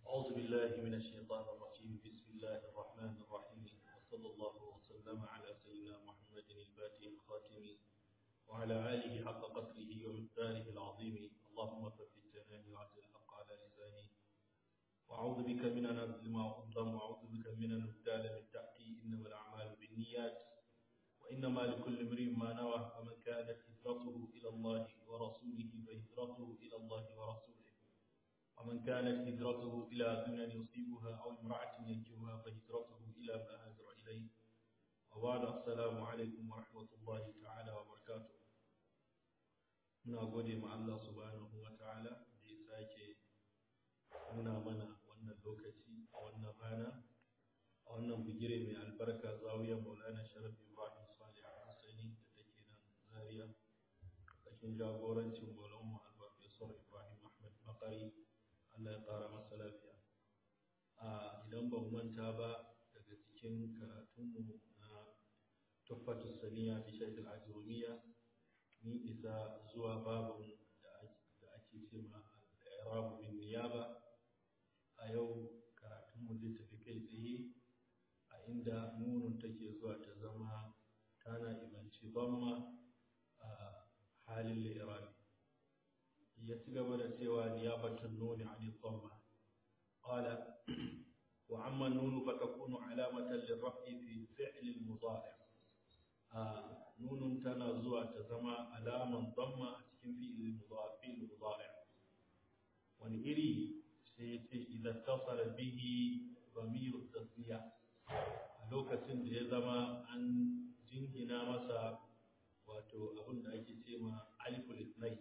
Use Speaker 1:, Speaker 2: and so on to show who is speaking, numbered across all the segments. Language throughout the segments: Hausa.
Speaker 1: أعوذ بالله من الشيطان الرجيم بسم الله الرحمن الرحيم وصلى الله وسلم على سيدنا محمد الفاتح الخاتم وعلى آله حق قدره ومقداره العظيم اللهم ثبت جناني وعز الحق على لساني وأعوذ بك من أن أظلم وأظلم وأعوذ بك من أن أبتال من تحتي إنما الأعمال بالنيات وإنما لكل امرئ ما نوى فمن كانت هجرته إلى الله ورسوله فهجرته إلى الله ورسوله ومن كانت هجرته إلى دنيا يصيبها أو امرأة ينجوها فهجرته إلى ما هاجر إليه وبعد السلام عليكم ورحمة الله تعالى وبركاته muna gode ma Allah subhanahu wa ta'ala da ya sake nuna mana wannan lokaci a wannan rana a wannan bigire mai albarka zawiyar maulana sharaf ibrahim salih husaini da take nan zaria cikin jagorancin maulan mu alfarfesor ibrahim ahmad bakari allah ya kara masa lafiya a idan ban manta ba daga cikin karatunmu na tuffatu saniya fi shaikh al-ajurumiyya ni isa zuwa babin da ake ce ma al-i'rabu bin niyaba a yau karatunmu zai tafi kai tsaye a inda nunun take zuwa ta zama tana imanci bamma a halin li'irabi ya ci gaba da cewa niyabatun nuni an dhamma qala wa amma nunu fa takunu alamatan lirraf'i fi fi'l al-mudari' nunun tana zuwa ta zama alaman dhamma a cikin fi'l mudari' wani iri sai ya ce idan tasara bihi zamiru tasniya a lokacin da ya zama an jingina masa wato abin da ake ce ma aliful isnai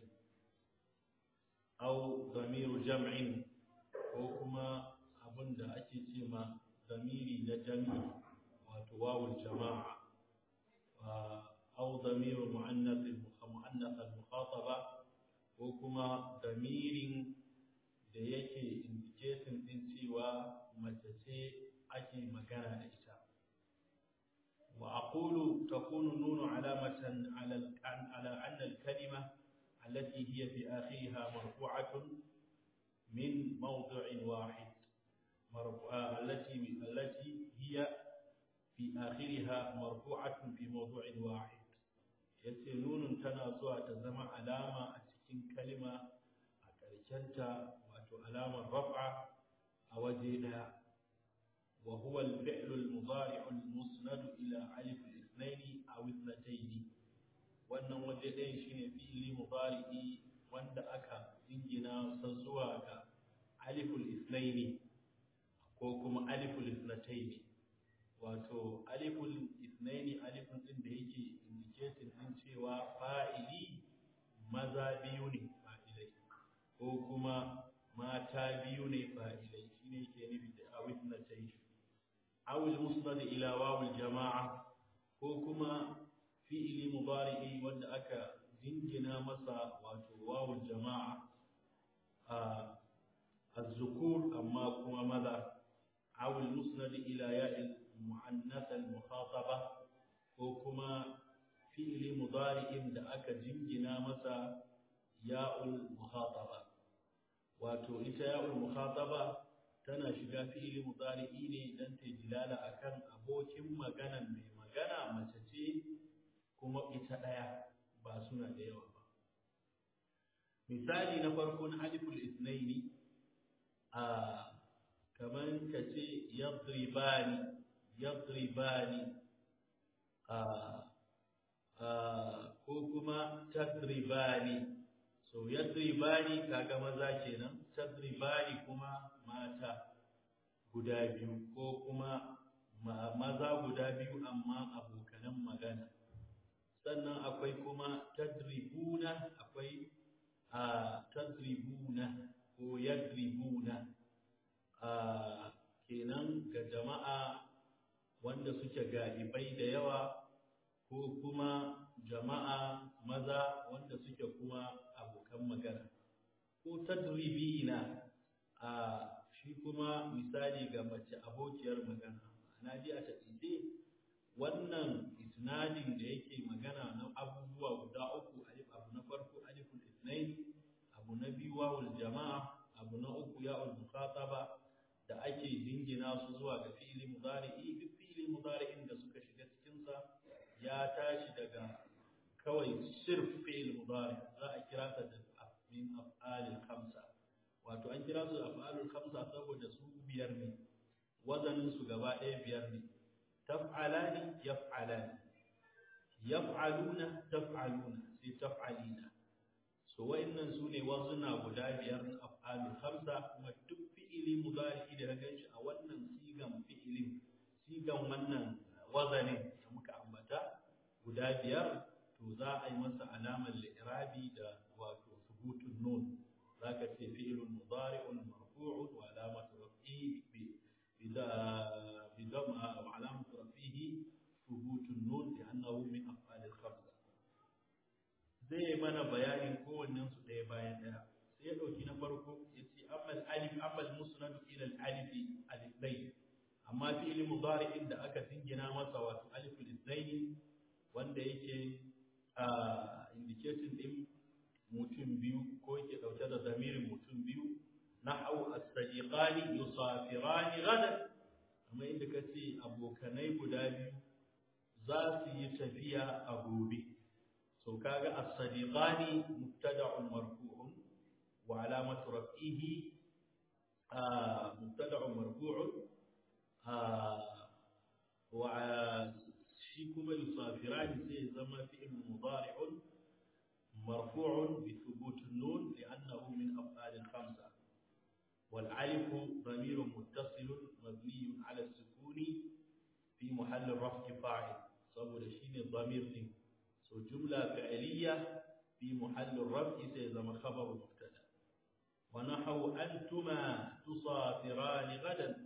Speaker 1: au zamiru jam'in ko kuma abin da ake ce ma zamiri na jami'i wato wawul jama'a au zamiru mu'annath al-mukhataba ko kuma zamirin da yake indicating din cewa mace ce ake magana da ita wa aqulu takunu nunu alamatan ala ala anna al-kalima allati hiya fi akhiriha marfu'atun min mawdi'in wahid مرفوعة التي التي هي في آخرها مرفوعة في موضوع واحد يسنون تنازع تزمع علامة أتكين كلمة أتركنت wato alamar raf'a a waje daya wa huwa al-fi'l al-mudari' al-musnad ila alif al-ithnayn aw ithnatayn wannan waje ɗayan shine fi'li mudari'i wanda aka jingina sa zuwa ga alif al-ithnayn ko kuma alif al-ithnatayn wato alif al-ithnayn alifun din da yake indicating din cewa fa'ili maza biyu ne fa'ilai ko kuma mata biyu ne fa'ilai shi ne ke nufi da awis na tai awil musnad ila wawul jama'a ko kuma fi'ili mudari'i wanda aka jingina masa wato wawul jama'a a az-zukur amma kuma maza awil musnad ila ya'il mu'annath al-mukhataba ko kuma fi'ili mudari'in da aka jingina masa ya'ul mukhataba wato ita ya'ul mukhataba tana shiga fi'ili mudari'i ne dan ta dilala akan abokin maganan mai magana mace ce kuma ita daya ba suna da yawa ba misali na farko na aliful isnaini a kaman ka ce yadribani yadribani a ko kuma tadribani so yadribani kaga maza kenan tadribani kuma mata guda biyu ko kuma maza guda biyu amma abokanan magana sannan akwai kuma tadribuna akwai a tadribuna ko yadribuna a kenan ga jama'a wanda suke galibai da yawa ko kuma jama'a maza wanda suke kuma abokan magana ko tadribina a shi kuma misali ga mace abokiyar magana ana ji a taƙaice wannan isnadin da yake magana na abubuwa guda uku alif abu na farko aliful isnain abu na biyu wawul jama'a abu na uku ya'ul mukhataba da ake jingina su zuwa ga fi'ili mudari'i duk fi'ili mudari'in da suka shiga cikin sa ya tashi daga kawai sirf fi'il mudari za a kira ta da min af'alil khamsa wato an kira su af'alul khamsa saboda su biyar ne wazanin su gaba ɗaya biyar ne taf'alani yaf'alani yaf'aluna taf'aluna sai taf'alina so wayannan su ne wazuna guda biyar na af'alul khamsa kuma duk fi'ili mudari da ka shi a wannan sigan fi'ilin sigan wannan wazanin da muka ambata guda biyar to za a yi masa alamar li'irabi da wato thubutun nun zaka ce fi'ilun mudari'un marfu'un wa alamatu raf'ihi bi bidam wa alamatu raf'ihi thubutun nun li'annahu min af'alil khamsa zai mana bayanin kowannen su ɗaya bayan ɗaya sai ya ɗauki na farko ya ce amal alif amal musnad ila al alif alifai amma fi'il mudari'in da aka dingina masa wato aliful ithnaini wanda yake indicating din mutum biyu ko yake dauke da zamirin mutum biyu nahwu as-sadiqani yusafirani gadan amma inda kace abokanai guda biyu za su yi tafiya a gobe so kaga as-sadiqani mubtada'un marfu'un wa alamatu raf'ihi mubtada'un marfu'un wa shi kuma yusafirani sai zama fi'il mudari'un marfu'un bi thubut an-nun li'annahu min af'al al-khamsa والالف ضمير متصل مبني على السكون في محل رفع فاعل saboda shine ضمير din so jumla fi'liya fi محل الرفع sai zama khabar mubtada wa nahwu antuma tusafirani gadan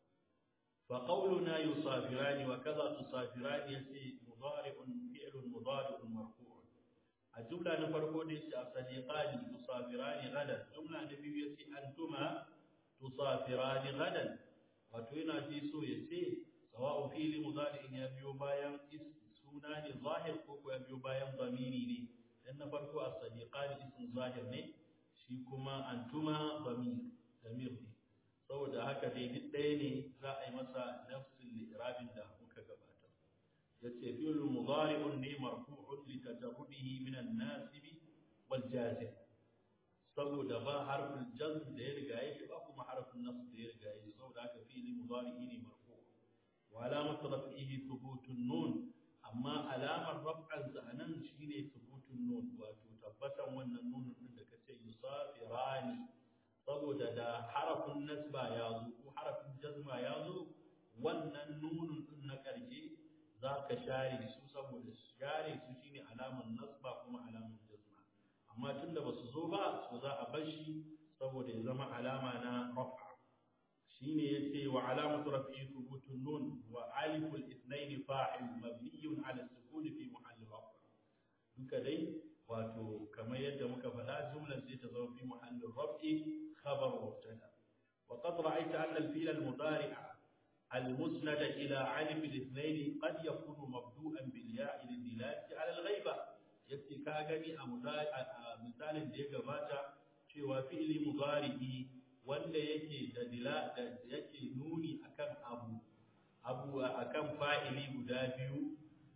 Speaker 1: فقولنا يصافران وكذا تصافران يسي مضارع فعل مضارع مرفوع الجملة نفرقو دي صديقان تصافران غدا جملة نبي يسي أنتما تصافران غدا وتوينا في سو يسي سواء فعل مضارع يبيو بايان سونان ظاهر كوكو يبيو بايان ضميري ني لأن فرقو الصديقان اسم ظاهر ني شيكما أنتما ضمير ضمير ني saboda haka dai duk ɗaya ne za a yi masa nafsin li'irabin da muka gabatar yace fi'l mudari'un ne marfu'un li tajarrudihi min an-nasib wal jazm saboda ba harfin jazm da ya riga yake ba kuma harfin nasb da ya riga yake saboda haka fi'l mudari'i ne marfu' wa alamat raf'ihi thubutun nun amma alamar raf'an sa anan shine thubutun nun wato tabbatan wannan nunun din da kace yusafirani saboda da harafin nasba ya zo ko harafin jazma ya zo wannan nunun din na ƙarshe za ka share su saboda share su shine alamar nasba kuma alamar jazma amma tunda ba su zo ba so za a bar shi saboda ya zama alama na rafa shine yace wa alamatu raf'i thubutun nun wa aliful ithnain fa'il mabniyun ala sukun fi mahalli rafa duka dai wato kamar yadda muka faɗa jumlar sai ta zama fi mahallin raf'i khabar mubtada wa qad ra'aita anna al-fi'l al-mudari' al-musnad ila 'alif al-ithnayn qad yakunu mabdu'an bil ya'i lid-dilalati 'ala al-ghaiba yace ka gani a misalin da ya gabata cewa fi'li mudari'i wanda yake da dila da yake nuni akan abu abu akan fa'ili guda biyu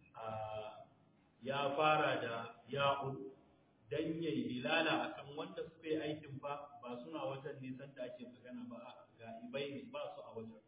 Speaker 1: ya fara da ya'un dan yayi dilala akan wanda suka yi aikin fa ba suna wajen nisan da ake magana ba ga ibai ne ba su a wajen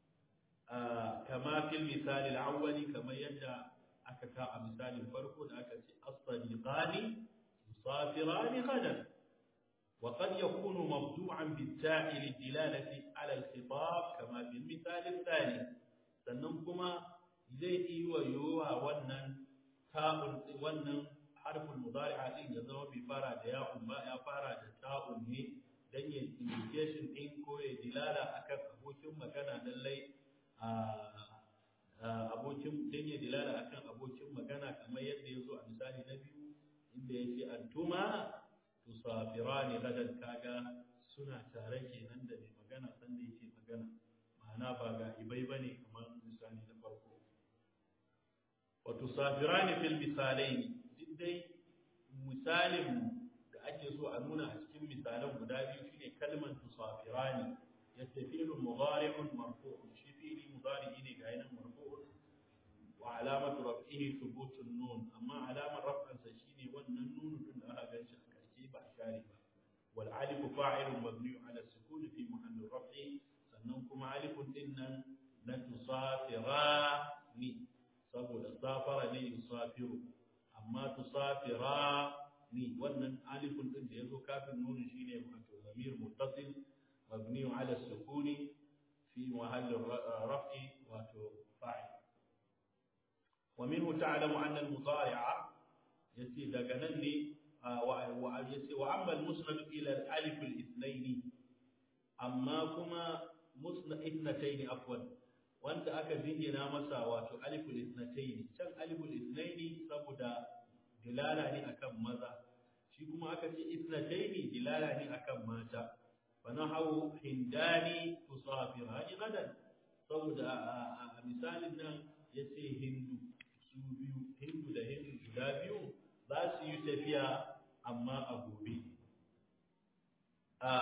Speaker 1: kama fil misali al-awwali kamar yadda aka ka a misalin farko da aka ce as-sadiqani musafirani ghadan wa qad yakunu mabdu'an bit-ta'i lid-dilalati 'ala al-khitab kama fil misali al-thani sannan kuma zai yi wa yowa wannan ta'un wannan harfin mudari'a din ya zama bai fara da ya'un ba ya fara da ta'un ne dan ya indication din ko ya dilala akan abokin magana lallai a abokin dan ya dilala akan abokin magana kamar yadda ya zo a misali na biyu inda ya ce antuma tusafirani gadan kaga suna tare kenan da mai magana sanda yake magana ma'ana ba ga ibai bane kamar misali na farko wa tusafirani fil misalaini duk dai misalin da ake so a nuna a cikin misalan guda biyu shine kalmar tusafirani yace fi'lun mudari'un marfu'un shi fi'li mudari'i ne ga yanan marfu'un wa alamatu raf'ihi thubutun nun amma alamar raf'ansa shine wannan nunu din da aka ganshi a karshe ba share ba wal alifu fa'ilun mabni'un ala sukun fi mahalli raf'i sannan kuma alifun din nan na tusafira ni saboda safara ne yusafiru amma tusafira ni wannan alifun din da yazo kafin nunu shine wato zamir muttasil mabni ala sukuni fi mahall raf'i wato fa'il wa minhu ta'lamu anna al-mudari'a yace daga nan ne wa yace wa amma al-musnad ila al-alif al-ithnayn amma kuma musnad ithnatayn afwan wanda aka jingina masa wato aliful isnatayn can aliful isnayn saboda dilala ne akan maza shi kuma aka ce isnatayn dilala ne akan mata fa nahu hindani tusafirani gadan saboda a misalin nan yace hindu su biyu hindu da hindu guda biyu za su yi tafiya amma a gobe a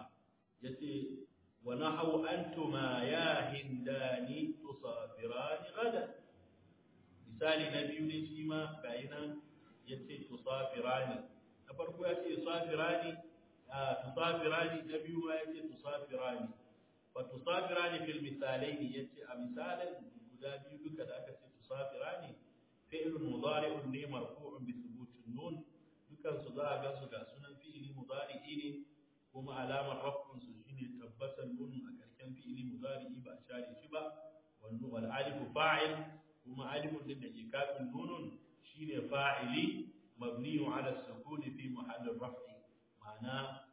Speaker 1: yace ونحو أنتما يا هندان تصافران غدا misali na biyu ne shi ma gayi nan ya ce tusafirani na farko ya ce tusafirani tusafirani na biyu ma ya ce tusafirani fa tusafirani fil misalai ne ya ce a misalin guda biyu duka da aka ce tusafirani fi'lun mudari'un ne marfu'un bi thubutin nun dukan su za a ga su ga sunan fi'ili mudari'i ne kuma alamar rafin su shine tabbatar nunun a karken fi'ili mudari'i ba share shi ba wannan wal alifu fa'il kuma alifun din da ke kafin nunun shine fa'ili mabniyu ala sukuni fi mahall raf'i ma'ana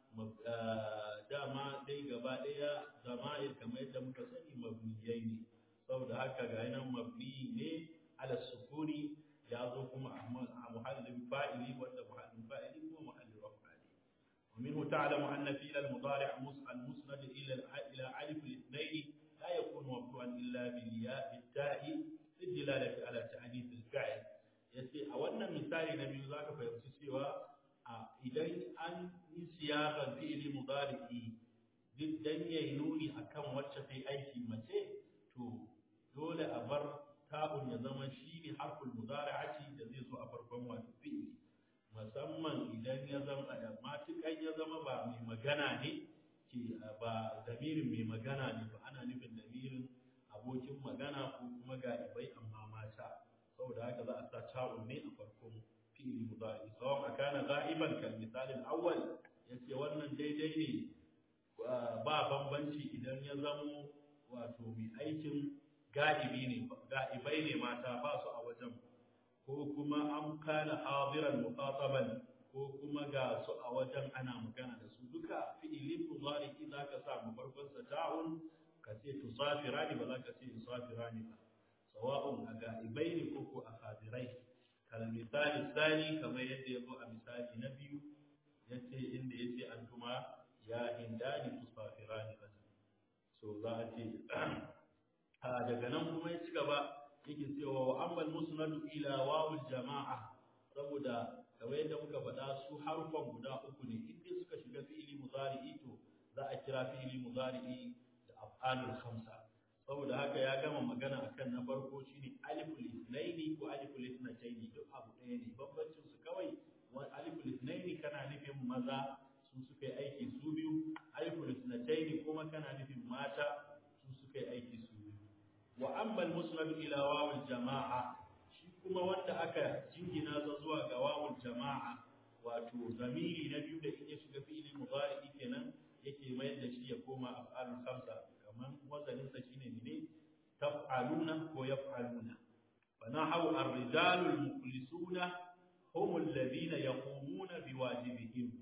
Speaker 1: dama dai gaba daya zama'ir kamar yadda muka sani mabniyai ne saboda haka ga nan mabni ne ala sukuni ya zo kuma a muhallin fa'ili wanda muhallin fa'ili kuma muhallin ومنه تعلم أن فعل المضارع المسند إلى إلى ألف الاثنين لا يكون مبدوعا إلا بالياء بالتاء للدلالة على تأنيث الفعل yace a wannan misali na biyu zaka fahimci cewa a idan an yi siyasan fi'ili mudari'i duk dan yayi nuni akan wacce ta aiki mace to dole a bar ta'un ya zama shine harful mudari'ati da zai zo a farkon wato fi'ili musamman idan ya zama matukan ya zama ba mai magana ne ke ba damirin mai magana ne ba ana nufin damirin abokin magana ko kuma galibai amma mata saboda haka za a sa ta'un ne a farkon fi'ili mudari sawan akana ga'iban kal misali al-awwal yace wannan daidai ne ba bambanci idan ya zamo wato mai aikin ga'ibi ne ga'ibai ne mata ba su a wajen ko kuma an kana hadiran muqataban ko kuma ga su a wajen ana magana da su duka fi'ilin mudari zaka sa mu farkon sa ta'un ka ce tusafirani ba za ka ce tusafirani ba sawa'un a ga'ibai ne ko ko a hadirai kal misali sani kamar yadda yazo a misali na biyu yace inda yace antuma ya hindani tusafirani ba so za a ce a daga nan kuma ya ci gaba yake cewa wa ammal musnadu ila wawul jama'a saboda kamar yadda muka faɗa su harfan guda uku ne inda suka shiga fi'ili mudari'i to za a kira fi'ili mudari'i da af'alul khamsa saboda haka ya gama magana akan na farko shine aliful ithnaini ko aliful ithnataini duk abu ɗaya ne bambancin su kawai wa aliful ithnaini kana nufin maza su suka yi aiki su biyu aliful ithnataini kuma kana nufin mata su suka yi aiki su biyu wa amma al-musnad ila wawul jama'a shi kuma wanda aka jingina sa zuwa ga wawul jama'a wato zamiri na biyu da in ya shiga fi'ili mudari kenan yake mayar da shi ya koma af'alul khamsa kaman wazanin sa shine ne taf'aluna ko yaf'aluna fa nahu ar-rijalu al-mukhlisuna hum alladhina yaqumuna biwajibihim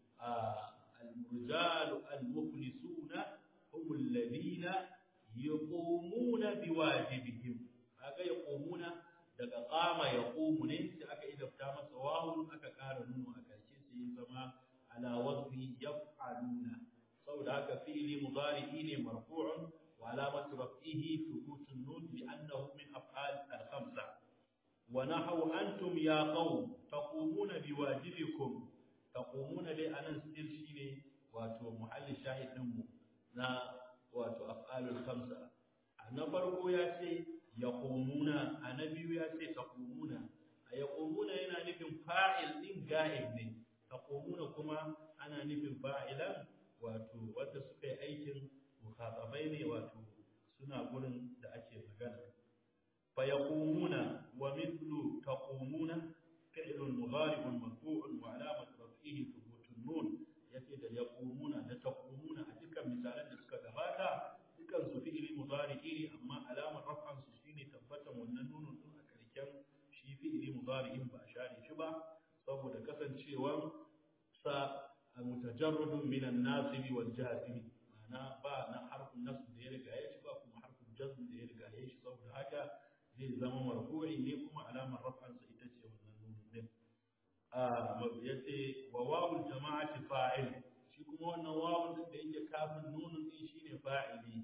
Speaker 1: al-rijalu al-mukhlisuna hum alladhina yaqumuna biwajibihim kaga yaqumuna daga qama yaqumu ne sai aka idafta masa wawun aka ƙara nunu a karshe sai ya zama ala wazni yaf'aluna saboda haka fi'li mudari'i ne marfu'un wa alamatu raf'ihi thubutun nun bi annahu min af'al al-khamsa wa nahaw antum ya qawm taqumuna biwajibikum taqumuna dai anan still shine wato muhalli shahid din mu na wato af'alul khamsa na farko ya ce yaqumuna a na biyu ya ce taqumuna a yaqumuna yana nufin fa'il din ga'ib ne taqumuna kuma ana nufin fa'ilan wato wanda suka yi aikin mukhatabai ne wato suna gurin da ake magana fa yaqumuna wa mithlu taqumuna fi'lun mudari'un marfu'un wa alamat raf'ihi thubutun nun yace da yaqumuna da taqumuna a dukkan misalan da suka gabata dukkan su fi'li mudari'i ne amma alamar raf'an su shine tabbatan wannan nunun din a karken shi fi'li mudari'in ba share shi ba saboda kasancewar sa mutajarradun min an-nasib wal jazim ma'ana ba na harfin nasb da ya riga ya shi ba kuma harfin jazm da ya riga ya shi saboda haka zai zama marfu'i ne kuma alamar raf'an sa ita ce wannan nunun din a yace wa wawul jama'ati fa'il shi kuma wannan wawun din da yake kafin nunun din shine fa'ili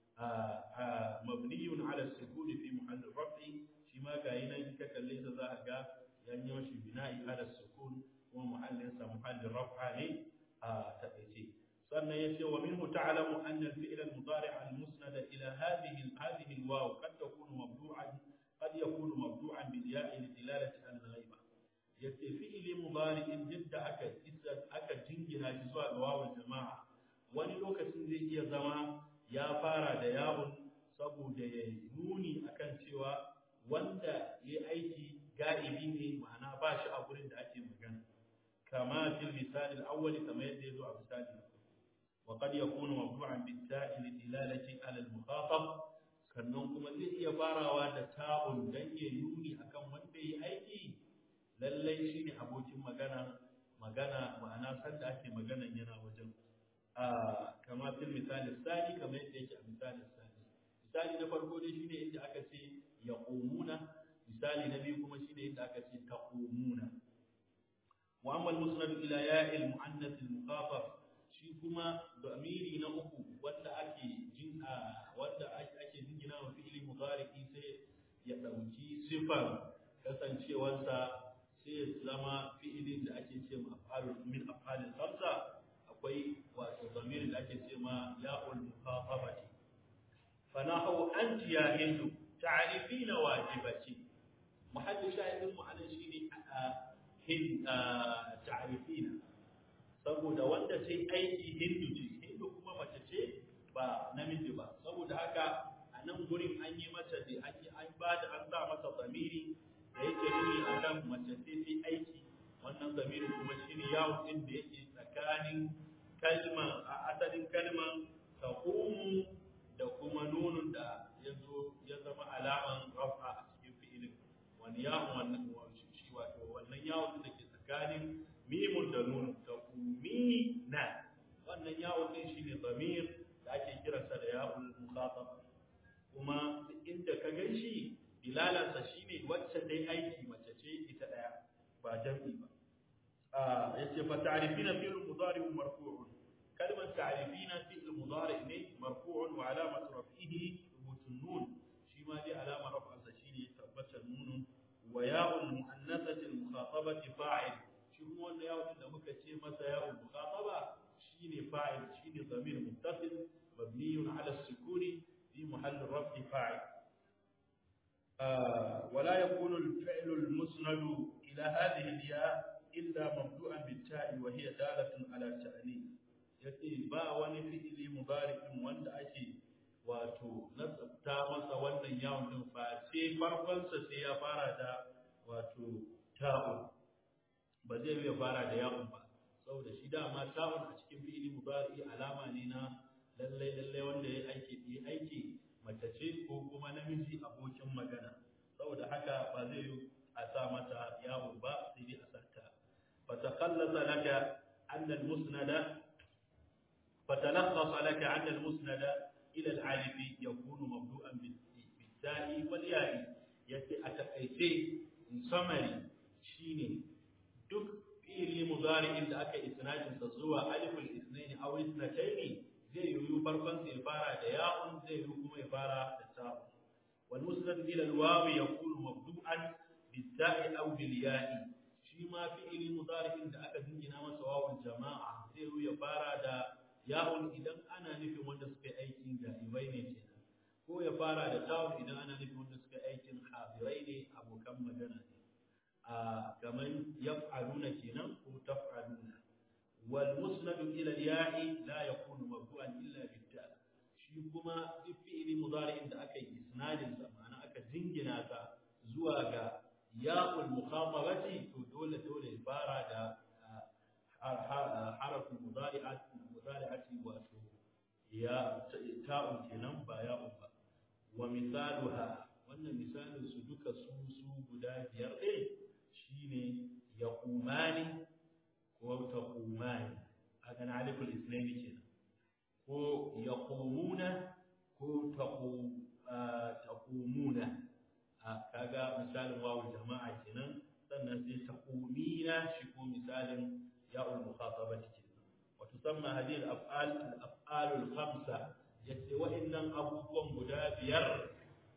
Speaker 1: mabniyun ala sukuni fi muhall raf'i shi ma ga nan ka kalle sa za ka ga yan yi shi bina'i ala sukun kuma muhallin sa muhallin raf'a ne a taƙaice sannan yace wa minhu ta'lamu anna al-fi'l al-mudari' al-musnad ila hadhihi hadhihi al-waw qad takunu mabdu'an qad yakunu mabdu'an bil ya'i li dilalati al-ghaiba yace fi'li mudari'in jidda aka isa aka jingina shi zuwa ga wawul jama'a wani lokacin zai iya zama ya fara da yawun saboda ya nuni akan cewa wanda ya aiki ga'ibi ne ma'ana ba shi a gurin da ake magana kama fil misali al-awwal kama yadda yazo a misali na farko wa qad yakunu mabdu'an bit ta'i li dilalati ala al-mukhatab sannan kuma zai iya farawa da ta'un dan ya nuni akan wanda ya aiki lallai shine abokin magana magana ma'ana sanda ake magana yana wajen kama fil misali sani kamar yadda yake a misali sani misali na farko dai shine inda aka ce yaqumuna misali na biyu kuma shine inda aka ce taqumuna wa amma al-musnad ila ya'il muannath al-mukhatab shi kuma damiri na uku wanda ake jin wanda ake jingina wa fi'li mudari'i sai ya dauki sifar kasancewarsa sai ya zama fi'ilin da ake ce ma af'alul min af'alil khamsa akwai wato zamirin da ake ce ma ya'ul mukhatabati fa nahu anti ya hindu ta'rifina wajibati muhaddis shahidin mu anan shine hin ta'rifina saboda wanda sai aiki hindu ce hindu kuma mace ce ba namiji ba saboda haka a nan gurin an yi mata da ake an ba da an sa masa zamiri da yake nuni akan mace ce sai aiki wannan zamiri kuma shine yawon din da yake tsakanin kalma a asalin kalman taqumu da kuma nunun da yazo ya zama alaman rafa a cikin fi'ilin wani yawon wannan shi wato wannan yawon da ke tsakanin mimun da nunun taqumina wannan yawon din shine zamir da ake kiransa da yawon mukhatab kuma inda ka ganshi dilalansa shine wacce dai aiki mace ce ita daya ba jam'i ba yace fa ta'rifina fi'l mudari marfu'un kalmar ta'rifina fi'l mudari ne marfu'un wa alamat raf'ihi thubutun nun shi ma dai alama raf'ansa shine tabbatar nunun wa ya'ul muannathati al-mukhatabati fa'il shi kuma wannan ya'ul da muka ce masa ya'ul mukhataba shine fa'il shine dhamir muttasil mabniyun ala as-sukuni fi mahall raf'i fa'il ولا يكون الفعل المسند إلى هذه الياء إلا مبدوءا بالتاء وهي دالة على التأنيث yace ba wani fi'ili mubarikin wanda ake wato nasabta masa wannan yawon din fa sai farkonsa sai ya fara da wato ta'un ba zai iya fara da yawon ba saboda shi dama ta'un a cikin fi'ili mubari alama ne na lallai lallai wanda ya aiki ya aiki mace ce ko kuma namiji abokin magana saboda haka ba zai yi a sa mata yawo ba sai dai a sata fatakallasa laka anna al-musnada fatalakhasa laka anna al-musnada ila al-alif yakunu mabdu'an bil-ta'i wal-ya'i yace a takaice in summary shine duk fi'li mudari'in da aka isnadin sa zuwa aliful ithnain aw ithnatayn zai yi farkon sai fara da ya'un zai yi kuma ya fara da ta'un wal musnad ila al waw yakunu mabdu'an bil ta'i aw bil ya'i shi ma fi'ili mudari'in da aka dingina masa wawun jama'a zai yi ya fara da ya'un idan ana nufin wanda suka yi aikin ga'ibai ne kenan ko ya fara da ta'un idan ana nufin wanda suka yi aikin hadirai ne abokan magana ne a kamar yaf'aluna kenan ko taf'aluna wal musnadu ila al-ya'i la yakunu mabdu'an illa bit-ta shi kuma duk fi'ili mudari'in da aka yi isnadin sa ma'ana aka jingina sa zuwa ga ya'ul mukhatabati to dole dole ya fara da harafin mudari'ati mudari'ati wato ya ta'un kenan ba ya'un ba wa misaluha wannan misalin su duka su su guda biyar ɗin shine yaqumani ko taqumani haka na aliful islaimi kenan ko yaqumuna ko taqumuna kaga misalin wawul jama'a kenan sannan sai taqumina shi ko misalin ya'ul mukhatabati kenan wa tusamma hadhihi al-af'al al-af'al al-khamsa yace wa'annan abubuwan guda biyar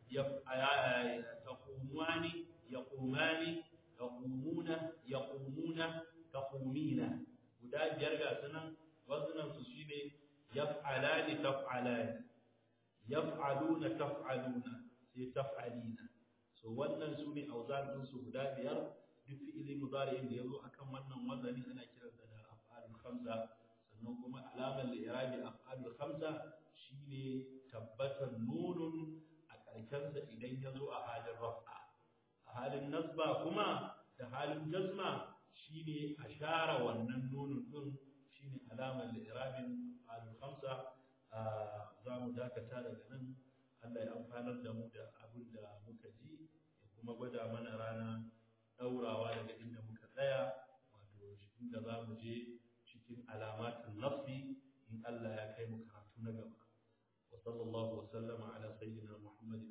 Speaker 1: taqumani yaqumani taqumuna yaqumuna taqumina guda biyar ga sunan wazunan su shine yaf'alani taf'alani yaf'aluna taf'aluna sai taf'alina so wannan su ne auzan din su guda biyar duk fi'ili mudari'in da yazo akan wannan wazani ana kiransa da af'alul khamsa sannan kuma alamar li'irabi af'alul khamsa shine tabbatar nunun a karkensa idan yazo a halin raf'a a halin nasba kuma da halin jazma shine a share wannan nunun din shine alamar li'irabin af'alul khamsa za mu dakata daga nan Allah ya amfanar da mu da abin da muka ji ya kuma gwada mana rana ɗaurawa daga inda muka tsaya wato inda za mu je cikin alamatin nafsi in Allah ya kai mu karatu na gaba wa sallallahu wa sallama ala sayyidina Muhammadin